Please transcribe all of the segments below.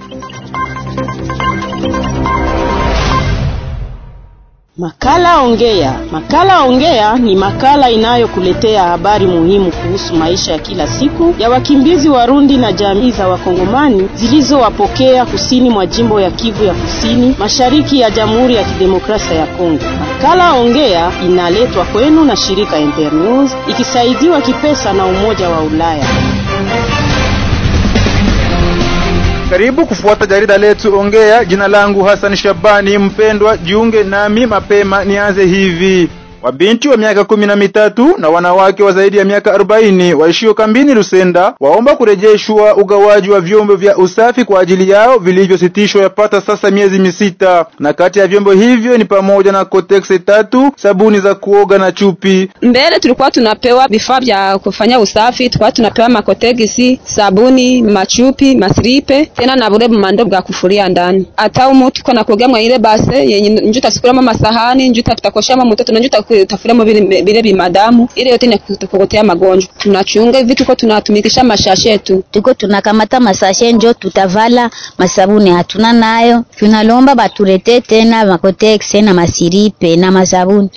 Makala Ongea. Makala Ongea ni makala inayokuletea habari muhimu kuhusu maisha ya kila siku ya wakimbizi Warundi na jamii za Wakongomani zilizowapokea kusini mwa jimbo ya Kivu ya Kusini, mashariki ya Jamhuri ya Kidemokrasia ya Kongo. Makala Ongea inaletwa kwenu na shirika Internews ikisaidiwa kipesa na Umoja wa Ulaya. Karibu kufuata jarida letu Ongea. Jina langu Hassan Shabani mpendwa, jiunge nami mapema. Nianze hivi. Wabinti wa miaka kumi na mitatu na wanawake wa zaidi ya miaka arobaini waishio kambini Lusenda waomba kurejeshwa ugawaji wa vyombo vya usafi kwa ajili yao vilivyositishwa yapata sasa miezi misita, na kati ya vyombo hivyo ni pamoja na koteksi tatu, sabuni za kuoga na chupi. Mbele tulikuwa tunapewa vifaa vya kufanya usafi, tulikuwa tunapewa makotegisi, sabuni, machupi, masripe tena na bure mando bwa kufuria ndani. Hata umu tuko na kuoga mwa ile base yenye njuta sikuramo masahani, njuta tutakoshama mtoto na njuta tafuramo vile vile bimadamu ile yote inakukotea magonjwa. Tunachunga hivi, tuko tunatumikisha mashashe tu, tuko tunakamata masashe njo tutavala masabuni hatuna nayo, tunalomba baturete tena makotexe na masiripe na masabuni.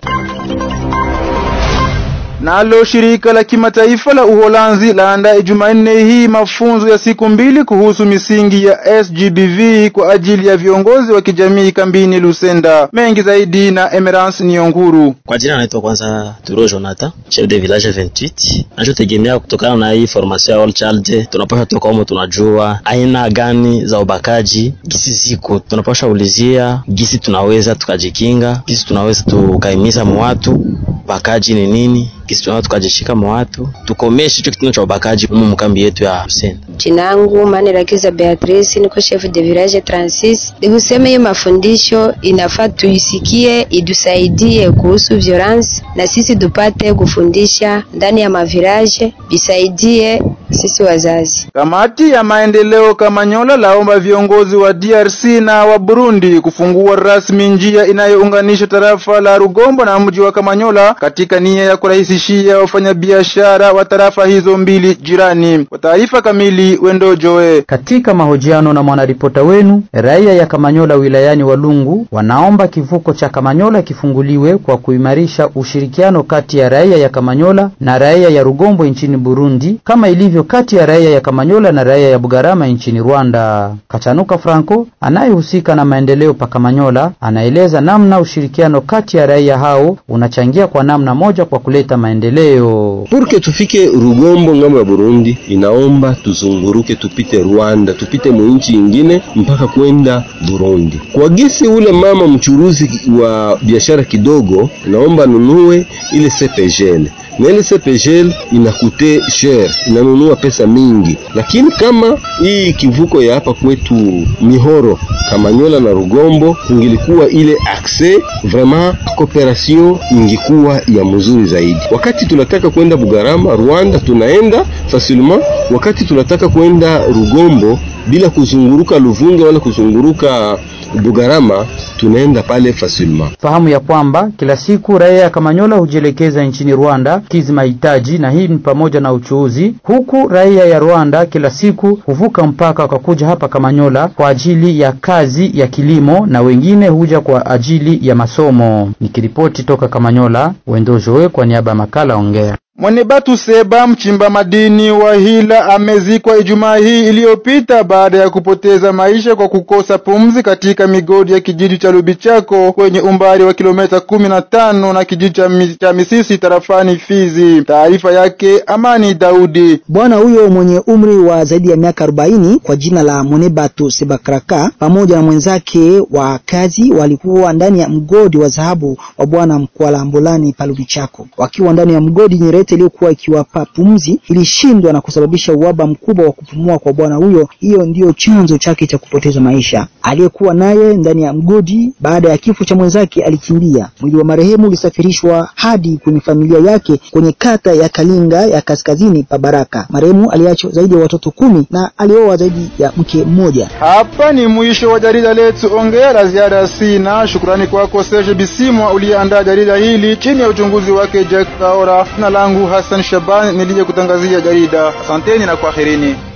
Nalo shirika la kimataifa la Uholanzi laandaa Jumanne hii mafunzo ya siku mbili kuhusu misingi ya SGBV kwa ajili ya viongozi wa kijamii kambini Lusenda. Mengi zaidi na Emerance Nionguru. Kwa jina naitwa kwanza Turo Jonathan, chef de village 28. Nachotegemea kutokana na hii formation ya All Child, tunapaswa toka humo, tunajua aina gani za ubakaji gisi ziko, tunapaswa ulizia gisi tunaweza tukajikinga, gisi tunaweza tukaimiza mwatu ubakaji ni nini kisi tunao tukajishika mwa watu tukomeshe hicho kitendo cha ubakaji mu mkambi yetu ya Lusenda. Jina langu Manirakiza Beatrice, niko chef de village 36. Nikusema hiyo mafundisho inafaa tuisikie, idusaidie kuhusu violence, na sisi tupate kufundisha ndani ya mavilaje, bisaidie sisi wazazi. Kamati ya maendeleo Kamanyola laomba viongozi wa DRC na wa Burundi kufungua rasmi njia inayounganisha tarafa la Rugombo na mji wa Kamanyola katika nia ya kurahisishia wafanyabiashara wa tarafa hizo mbili jirani. Kwa taarifa kamili, Wendo Joe. Katika mahojiano na mwanaripota wenu, raia ya Kamanyola wilayani Walungu wanaomba kivuko cha Kamanyola kifunguliwe kwa kuimarisha ushirikiano kati ya raia ya Kamanyola na raia ya Rugombo nchini Burundi kama ilivyo kati ya raia ya Kamanyola na raia ya Bugarama nchini Rwanda. Kachanuka Franco anayehusika na maendeleo pa Kamanyola anaeleza namna ushirikiano kati ya raia hao unachangia kwa namna moja kwa kuleta maendeleo. Purke tufike Rugombo ngambo ya Burundi, inaomba tuzunguruke, tupite Rwanda, tupite mwinchi ingine mpaka kwenda Burundi. Kwa gisi ule mama mchuruzi wa biashara kidogo, naomba nunue ile CPGL na ile CPGL inakute cher, inanunua pesa mingi, lakini kama hii kivuko ya hapa kwetu Mihoro, Kamanyola na Rugombo ingilikuwa ile accès vraiment, cooperation ingikuwa ya mzuri zaidi. Wakati tunataka kwenda Bugarama Rwanda, tunaenda facilement. Wakati tunataka kwenda Rugombo bila kuzunguruka Luvunga wala kuzunguruka Bugarama tunaenda pale facilement. Fahamu ya kwamba kila siku raia ya Kamanyola hujielekeza nchini Rwanda kizi mahitaji, na hii ni pamoja na uchuuzi, huku raia ya Rwanda kila siku huvuka mpaka wakakuja hapa Kamanyola kwa ajili ya kazi ya kilimo, na wengine huja kwa ajili ya masomo. Nikiripoti toka Kamanyola, Wendo Joe kwa niaba ya makala Ongea. Mwenebatu Seba mchimba madini wa Hila amezikwa Ijumaa hii iliyopita baada ya kupoteza maisha kwa kukosa pumzi katika migodi ya kijiji cha Lubichako kwenye umbali wa kilomita kumi na tano na kijiji cha Misisi tarafani Fizi. Taarifa yake Amani Daudi. Bwana huyo mwenye umri wa zaidi ya miaka 40 kwa jina la Mwenebatu Sebakraka pamoja na mwenzake wa kazi walikuwa ndani ya mgodi wa dhahabu wa bwana Mkwala Mbulani pa Lubichako. Wakiwa ndani ya mgodi nyerete iliyokuwa ikiwapa pumzi ilishindwa na kusababisha uhaba mkubwa wa kupumua kwa bwana huyo. Hiyo ndiyo chanzo chake cha kupoteza maisha. Aliyekuwa naye ndani ya mgodi baada ya kifo cha mwenzake alikimbia. Mwili wa marehemu ulisafirishwa hadi kwenye familia yake kwenye kata ya Kalinga ya kaskazini pa Baraka. Marehemu aliacha zaidi ya watoto kumi na alioa zaidi ya mke mmoja. Hapa ni mwisho wa jarida letu Ongea. La ziada sina. Shukrani kwako Serge Bisimwa uliyeandaa jarida hili chini ya uchunguzi wake Jack Kaora. Jina langu Hassan Shaban nilije kutangazia jarida. Asanteni na kwaherini.